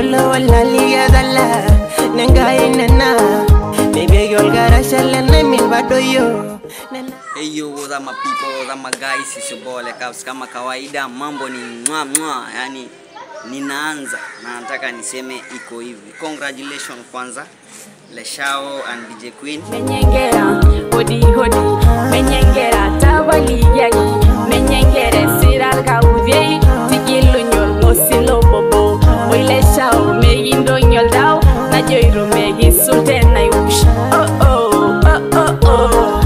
wala wala liya dalla Nenga inena Maybe yol gara shalana min badoyo Nena Hey yo, what's up my people, what's up my guys, it's your boy Lekaps. Kama kawaida mambo ni mwa mwa, yani ninaanza na nataka niseme iko hivi. Congratulations kwanza Leshao and DJ Queen. menyengera hodi hodi menyengera tabaliyagi menyengere sirarga uvyei tigilunyol ngosilo bobo oileshao meyindonyol daw najoiro megisulte naiush oh oh oh oh oh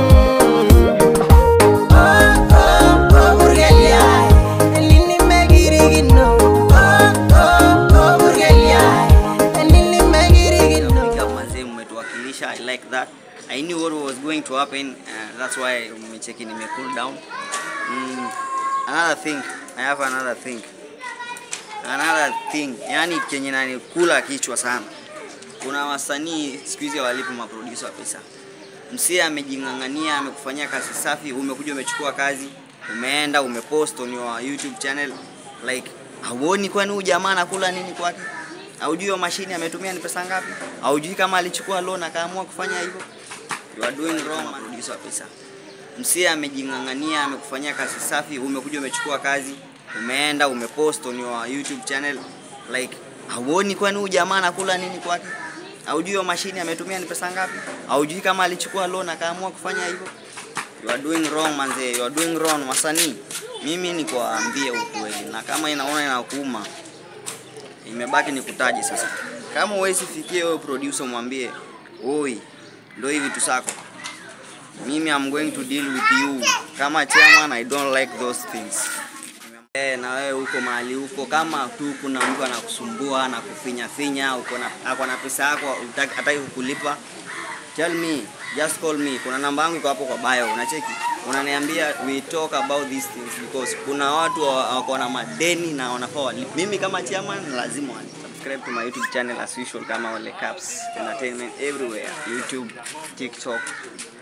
Big up mazee, mmetuwakilisha. I like that. I knew what was going to happen. Uh, that's why mmecheki nime cool down. Mm, another thing, I have another thing. Another thing, yani kenye nanikula kichwa sana. Kuna wasanii siku hizi hawalipi maproducer wa pesa. Msia amejing'ang'ania, amekufanyia kazi safi, umekuja umechukua kazi, umeenda umepost on your YouTube channel like hauoni kwani huyu jamaa anakula nini kwake? Haujui hiyo mashine ametumia ni pesa ngapi? Haujui kama alichukua loan akaamua kufanya hivyo? You are doing wrong, man. Producer wa pesa. Msia amejing'ang'ania, amekufanyia kazi safi, umekuja umechukua kazi, umeenda umepost on your YouTube channel like hauoni kwani huyu jamaa anakula nini kwake? Haujui hiyo mashine ametumia ni pesa ngapi? Haujui kama alichukua loan akaamua kufanya hivyo? You are doing wrong manze, you are doing wrong wasanii. Mimi ni kuwaambia ukweli na kama inaona inakuuma imebaki ni kutaji sasa. Kama huwezi fikia wewe producer mwambie, "Oi, ndio hivi tu sako." Mimi I'm going to deal with you. Kama chairman I don't like those things. Eh, na wewe uko mahali huko, kama tu kuna mtu anakusumbua na kufinya finya, uko na ako na pesa yako hutaki- hataki kukulipa, tell me, just call me. Kuna namba yangu iko hapo kwa bio, unacheki, unaniambia we talk about these things because kuna watu wa- wako na madeni na wanafaa walipe. Mimi kama chairman lazima walipe. Subscribe to my YouTube channel as usual kama Ole Caps Entertainment everywhere, YouTube, TikTok,